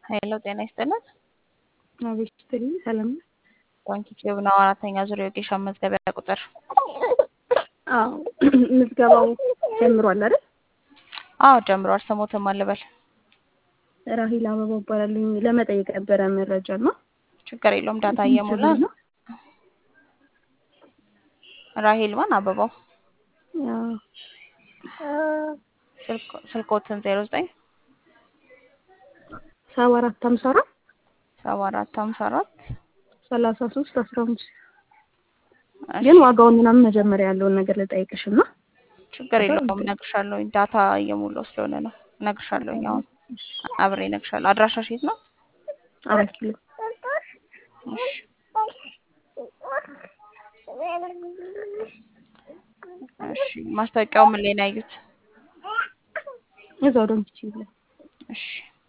ሄሎ ጤና ይስጥልን። አቤት ስትልኝ ሰላም ነው? ባንክ ዩቲዩብ ነው። አራተኛ ዙር የወጌሻ መዝገቢያ ቁጥር አዎ ምዝገባው ጀምሯል አይደል? አዎ ጀምሯል። ስሞትም አልበል ራሂል አበባው እባላለሁ። ለመጠየቅ ነበረ መረጃ ነው። ችግር የለውም። ዳታ እየሞላ ነው። ራሂል ማን አበባው ስልኮትን ዜሮ ዘጠኝ ሰባ አራት ሀምሳ አራት ሰባ አራት ሀምሳ አራት ሰላሳ ሶስት አስራ አምስት ግን ዋጋውን ምናምን መጀመሪያ ያለውን ነገር ልጠይቅሽ እና ችግር የለውም እነግርሻለሁ። ዳታ እየሞላው ስለሆነ ነው። እነግርሻለሁ። አሁን አብሬ እነግርሻለሁ። አድራሻሽ የት ነው? አራት ኪሎ እሺ እሺ ማስታወቂያው ምን ላይ ነው ያዩት? እዛው ደምስች ይላል። እሺ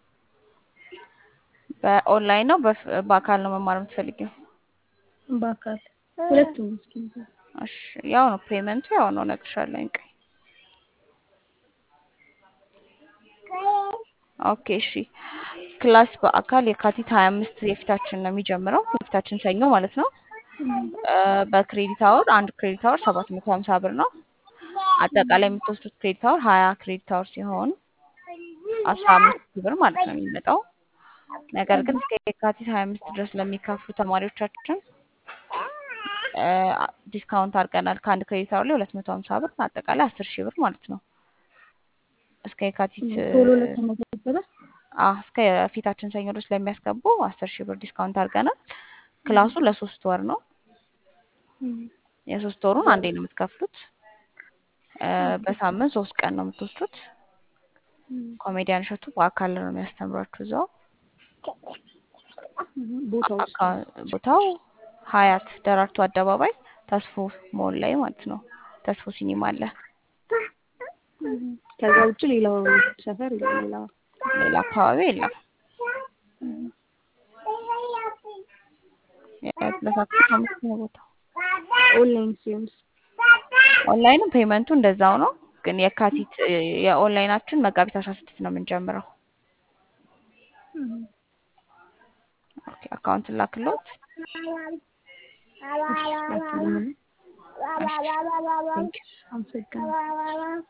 በኦንላይን ነው በፍ- በአካል ነው መማር የምትፈልጊው? በአካል ሁለቱም እስኪ እሺ ያው ነው ፔመንቱ ያው ነው እነግርሻለሁ። ቆይ ኦኬ እሺ ክላስ በአካል የካቲት ሀያ አምስት የፊታችን ነው የሚጀምረው የፊታችን ሰኞ ማለት ነው። በክሬዲት አወር አንድ ክሬዲት አወር ሰባት መቶ ሀምሳ ብር ነው። አጠቃላይ የምትወስዱት ክሬዲት አወር ሀያ ክሬዲት አወር ሲሆን አስራ አምስት ሺህ ብር ማለት ነው የሚመጣው። ነገር ግን እስከ የካቲት ሀያ አምስት ድረስ ለሚከፍሉ ተማሪዎቻችን ዲስካውንት አድርገናል። ከአንድ ክሬዲት አወር ላይ ሁለት መቶ ሀምሳ ብር አጠቃላይ አስር ሺህ ብር ማለት ነው። እስከ የካቲት ቶሎ ለተመዘገበ አዎ እስከ የፊታችን ሰኞ ድረስ ለሚያስገቡ አስር ሺህ ብር ዲስካውንት አድርገናል። ክላሱ ለሶስት ወር ነው። የሶስት ወሩን አንዴ ነው የምትከፍሉት። በሳምንት ሶስት ቀን ነው የምትወስዱት። ኮሜዲያን እሸቱ በአካል ነው የሚያስተምሯችሁ እዛው ቦታው አካ- ቦታው ሀያት ደራርቱ አደባባይ ተስፎ ሞል ላይ ማለት ነው። ተስፎ ሲኒማ አለ። ከዛ ውጭ ሌላው ሰፈር ሌላ ሌላ አካባቢ የለም። ለሳክስ አምስት ነው ቦታው። ኦንላይን ሲሆንስ ኦንላይንም ፔመንቱ እንደዛው ነው። ግን የካቲት የኦንላይናችን መጋቢት አስራ ስድስት ነው የምንጀምረው። ኦኬ አካውንት ላክሎት። አመሰግናለሁ።